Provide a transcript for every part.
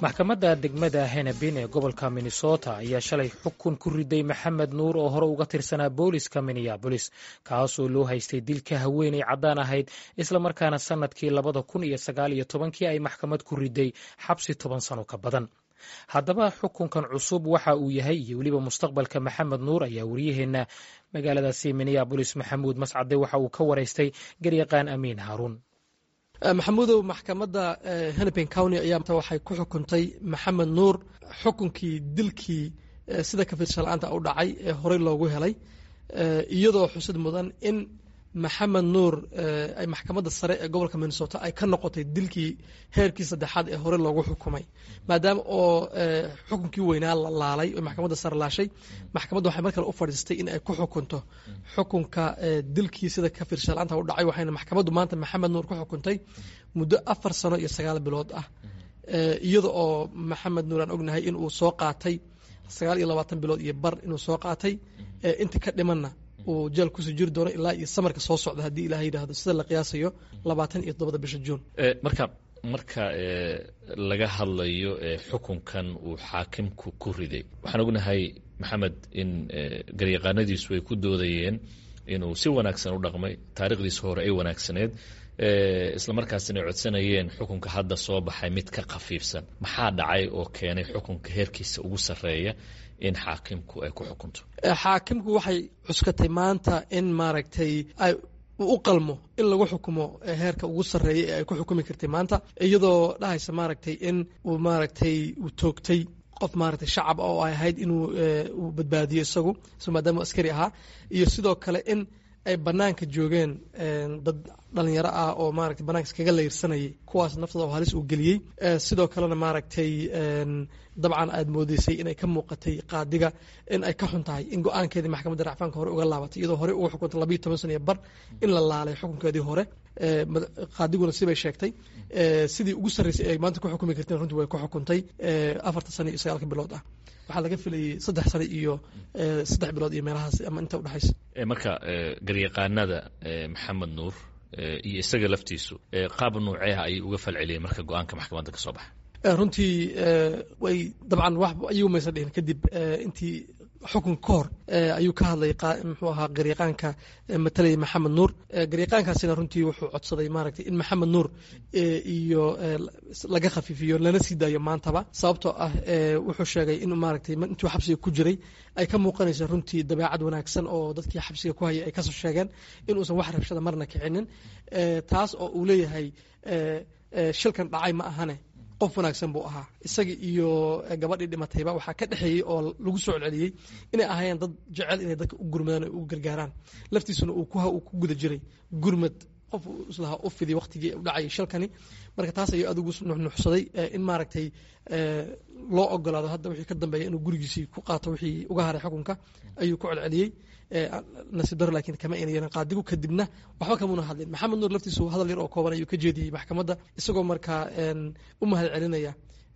maxkamadda degmada henebin ee gobolka minnesota ayaa shalay xukun ku riday maxamed nuur oo hore uga tirsanaa booliska minneabolis kaasoo loo haystay dilka haweeney caddaan ahayd islamarkaana sannadkii labada kun iyo sagaal iyo tobankii ay maxkamad ku riday xabsi toban sano ka badan haddaba xukunkan cusub waxa uu yahay iyo weliba mustaqbalka maxamed nuur ayaa wariyaheenna magaaladaasi minneabolis maxamuud mascade waxa uu ka waraystay garyaqaan amiin haaruun maxamuudow maxkamadda hennepin county ayaa waxay ku xukuntay maxamed nuur xukunkii dilkii sida kafirshala-aanta u dhacay ee horey loogu helay iyadoo xusid mudan in maxamed nuur ay maxkamadda sare ee gobolka minnesota ay ka noqotay dilkii heerkii saddexaad ee hore loogu xukumay maadaama oo xukunkii weynaa la laalay oo maxkamadda sare laashay maxkamadda waxay mar kale u fadhiistay in ay ku xukunto xukunka dilkii sida kafirshala-aanta u dhacay waxayna maxkamaddu maanta maxamed nuur ku xukuntay muddo afar sano iyo sagaal bilood ah iyada oo maxamed nuur aan ognahay in uu soo qaatay sagaal iyo labaatan bilood iyo bar inuu soo qaatay inta ka dhimanna uu jeel kusii jiri doono ilaa iyo samarka soo socda haddii ilaah yidhaahdo sida la qiyaasayo labaatan iyo toddobada bisha juun marka marka laga hadlayo xukunkan uu xaakimku ku riday waxaan ognahay maxamed in garyaqaanadiisu ay ku doodayeen inuu si wanaagsan u dhaqmay taarikhdiisa hore ay wanaagsaneed islamarkaasina ay codsanayeen xukunka hadda soo baxay mid ka khafiifsan maxaa dhacay oo keenay xukunka heerkiisa ugu sarreeya in xaakimku ay ku xukunto xaakimku waxay cuskatay maanta in maaragtay ay u qalmo in lagu xukumo heerka ugu sarreeya ee ay ku xukumi kartay maanta iyadoo dhahaysa maaragtay in uu maaragtay uu toogtay qof maaragtay shacab oo ay ahayd inuu uu badbaadiyo isagu isagoo maadaama askari ahaa iyo sidoo kale in ay banaanka joogeen dad dhalinyaro ah oo maaragtay banaanka iskaga layrsanayay kuwaas naftooda oo halis uu geliyey sidoo kalena maaragtay dabcan aad moodeysay inay ka muuqatay qaadiga in ay ka xun tahay in go-aankeedii maxkamadda racfaanka hore uga laabatay iyadoo horey uga xukuntay labayo toban sano iyo bar in la laalay xukunkeedii hore qaadiguna sibay sheegtay sidii ugu sarreysay ay maanta ku xukumi karteen runtii way ku xukuntay afartan sano iyo sagaalka bilood ah waxaa laga filayay saddex sano iyo saddex bilood iyo meelahaas ama inta udhexaysa marka garyaqaanada maxamed nuur iyo isaga laftiisu qaab nuuceeha ayay uga falceliyeen marka go-aanka maxkamadda ka soo baxa runtii way dabcan wax ayagu maysa dhihin kadib intii xukun ka hor ayuu ka hadlay muxuu ahaa garyaqaanka matalaya maxamed nuur garyaqaankaasina runtii wuxuu codsaday maaragtay in maxamed nuur iyo laga khafiifiyo lana sii daayo maantaba sababtoo ah wuxuu sheegay in maaragtay intuu xabsiga ku jiray ay ka muuqanaysa runtii dabeecad wanaagsan oo dadkii xabsiga ku hayay ay kasoo sheegeen in uusan wax rabshada marna kicinin taas oo uu leeyahay shilkan dhacay ma ahane qof wanaagsan buu ahaa isaga iyo gabadhii dhimatayba waxaa ka dhexeeyey oo lagu soo celceliyey inay ahaayeen dad jecel inay dadka u gurmadaan o u gargaaraan laftiisuna uu ku guda jiray gurmad qof islahaa u fidi waktigii u dhacayay shalkani marka taas ayuu aad ugu nuxnuxsaday in maaragtay loo ogolaado hadda wixii ka dambeeya inuu gurigiisii ku qaato wixii uga haray xukunka ayuu ku celceliyey nasiib daro laakiin kama ayna yeelan qaadigu kadibna waxba kamuna hadlin maxamed nuur laftiisu hadal yar oo kooban ayuu ka jeediyey maxkamadda isagoo markaa u mahad celinaya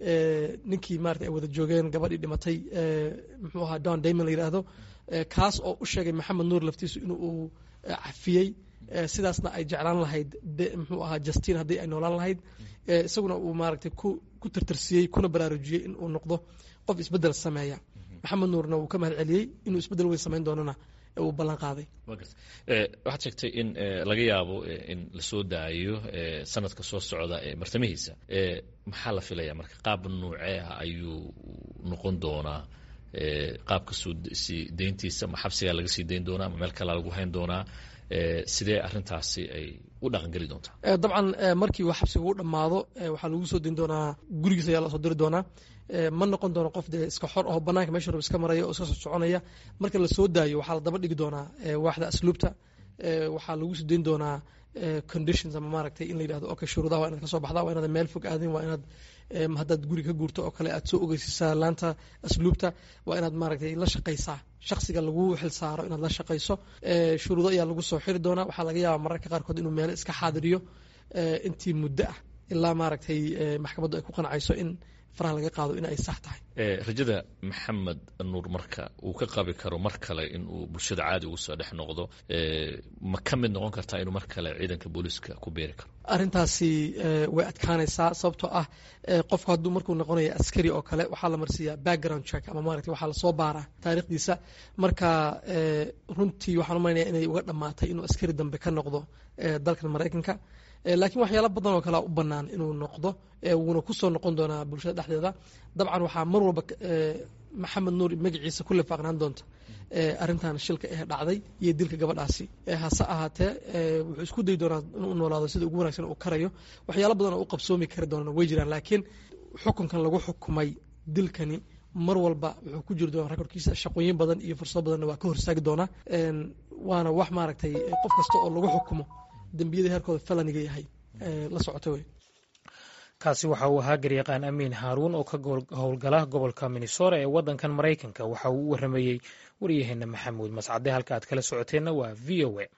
ninkii maarata ay wada joogeen gabadhii dhimatay muxuu ahaa don damon la yidhaahdo kaas oo u sheegay maxamed nuur laftiisu in uu cafiyey sidaasna ay jeclaan lahayd muxuu ahaa justin haddii ay noolaan lahayd isaguna uu maaragtay ku tirtirsiyey kuna baraarujiyey in uu noqdo qof isbeddel sameeya maxamed nuurna wuu ka mahad celiyey inuu isbeddel weyn samayn doonana uu ballan qaaday waxaad sheegtay in laga yaabo in lasoo daayo sanadka soo socda ee martamihiisa maxaa la filaya marka qaab nuucee ah ayuu noqon doonaa qaabka sii deyntiisa ma xabsigaa laga sii dayn doonaa ma meel kalea lagu hayn doonaa sidee arintaasi ay u dhaqangeli doontaa dabcan markii uu xabsiga u dhammaado waxaa lagu soo dayn doonaa gurigiis ayaa lasoo diri doonaa ma noqon doono qof dee iska xor aho banaanka meesha rab iska maraya oo iska soo soconaya marka la soo daayo waxaa la daba dhigi doonaa waaxda asluubta waxaa lagu soo dayn doonaa conditions ama maaragtay in la yidhahdo okay shuruudaha waa inaad ka soo baxdaa waa inaad meel fog aadin waa inaad haddaad guri ka guurto oo kale aad soo ogeysisaa laanta asluubta waa inaad maaragtay la shaqaysaa shaksiga lagu xil saaro inaad la shaqayso shuruudo ayaa lagu soo xiri doonaa waxaa laga yaabaa mararka qaarkood inuu meelo iska xaadiriyo intii muddo ah ilaa maaragtay maxkamaddu ay ku qancayso in faraha laga qaado in ay sax tahay rajada maxamed nuur marka uu ka qabi karo mar kale in uu bulshada caadi ugu soo dhex noqdo ma ka mid noqon kartaa inuu mar kale ciidanka booliiska ku beeri karo arrintaasi way adkaanaysaa sababtoo ah qofku hadduu markuu noqonayo askari oo kale waxaa la marsiiyaa background check ama maaragtay waxaa lasoo baaraa taariikhdiisa marka runtii waxaan u malaynayaa inay uga dhammaatay inuu askari dambe ka noqdo dalkan maraykanka laakiin waxyaalo badan oo kalea u bannaan inuu noqdo wuuna kusoo noqon doonaa bulshada dhexdeeda dabcan waxaa mar walba maxamed nuur magaciisa ku lifaaqnaan doonta arrintan shilka ee dhacday iyo dilka gabadhaasi hase ahaatee wuxuu isku dayi doonaa inuu noolaado sida ugu wanagsan uu karayo waxyaalo badan oo u qabsoomi kari doonaan way jiraan laakiin xukunkan lagu xukumay dilkani mar walba wuxuu ku jiri doonaa rekorkiisa shaqooyin badan iyo fursado badanna waa ka horsaagi doonaa waana wax maaragtay qof kasta oo lagu xukumo dembiyada heerkooda felaniga yahay la socota wey kaasi waxa uu ahaa garyaqaan amiin haaruun oo ka howlgala gobolka minnesota ee waddankan maraykanka waxa uu u waramayey waryaheena maxamuud mascade halka aad kala socoteenna waa v o a